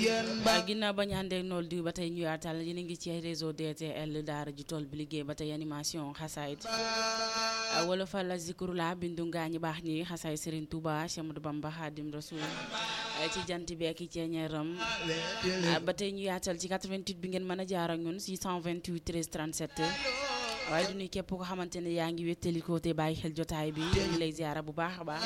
ginnaaw ba ñu àndee nool di ba tey ñu yaatal yéen a ngi ci réseau DTL daara ji tool bi liggéey ba tey animation xasaayit wala fa la zikru la bindu ngaa ñi baax ñi xasaay Serigne Touba Cheikh Ahmadou Bamba Khadim Rasoul ci jant bi ak ceeñeeram ba tey ñu yaatal ci 88 bi ngeen mën a jaar ak ñun 628 13 37 waaye du nuy képp ko xamante ne yaa ngi wéttali ko te bàyyi xel jotaay bi ñu lay ziara bu baax a baax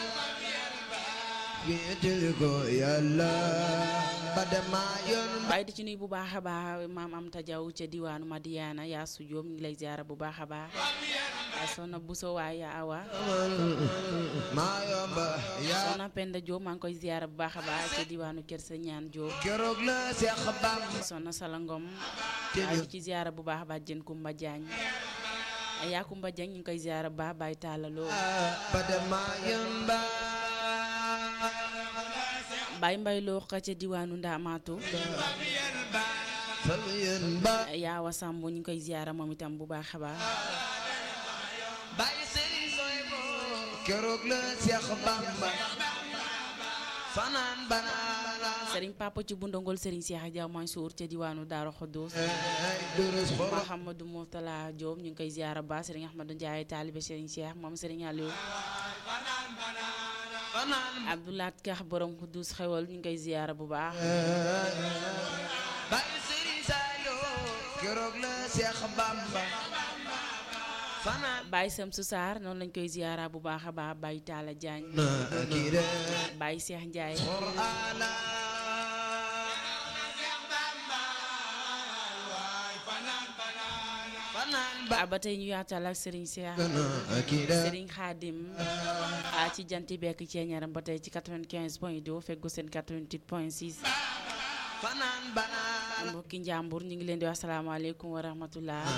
wéetali ko yàlla ba dema yoon waaye di ci nuy bu baax a baax maam am tajaw ca diwaanu Madiana yaa su Jóob ñu ngi lay ziara bu baax a baax soxna Buso waay yaa awa maa yomba yaa soxna Penda Jóob maa ngi koy ziara bu baax a baax ca diwaanu Kër sa ñaan Jóob keroog la Seex Bamba soxna Salangom waaye di ci ziara bu baax a baax jën Kumba Jaañ yaa Kumba Jaañ ñu ngi koy ziara bu baax bàyyi taalaloo ba dema yoon ba Baye Mbay loo xa ca diwaanu Ndaamaatu fal yoon ba yaawa Samb ñu ngi koy ziara moom itam bu baax a baax bàyyi sëriñ sooy bo keroog la Seex Bamba fanaan banaana Serigne Papa ci bundongol Serigne Cheikh Diaw Mansour ca diwaanu Daaru Xuddoos ay durus xoro Mouhamadou Mourtala Diop ñu ngi koy ziara ba Serigne Ahmadou Ndiaye taalibe Serigne Cheikh moom Serigne Aliou fanaan Abdoulaat Kax borom Xuddoos xewal ñu ngi koy ziara bu baax bàyyi sëriñ Saliou keroog la Seex Bamba fanaan Baye Samsu Sarr noonu lañ koy ziara bu baax a baax Baye Talla Diagne na kii de Baye Cheikh Ndiaye Qur'aana fanaan ba ba tey ñu yaatal ak Serigne Cheikh na kii de Serigne Khadim a ci janti bekk ceeñaram ba tey ci 95 point 2 feggu seen 88 point 6 fanaan banaan mbokki njàmbur ñu ngi leen di wax salaamaaleykum wa rahmatullah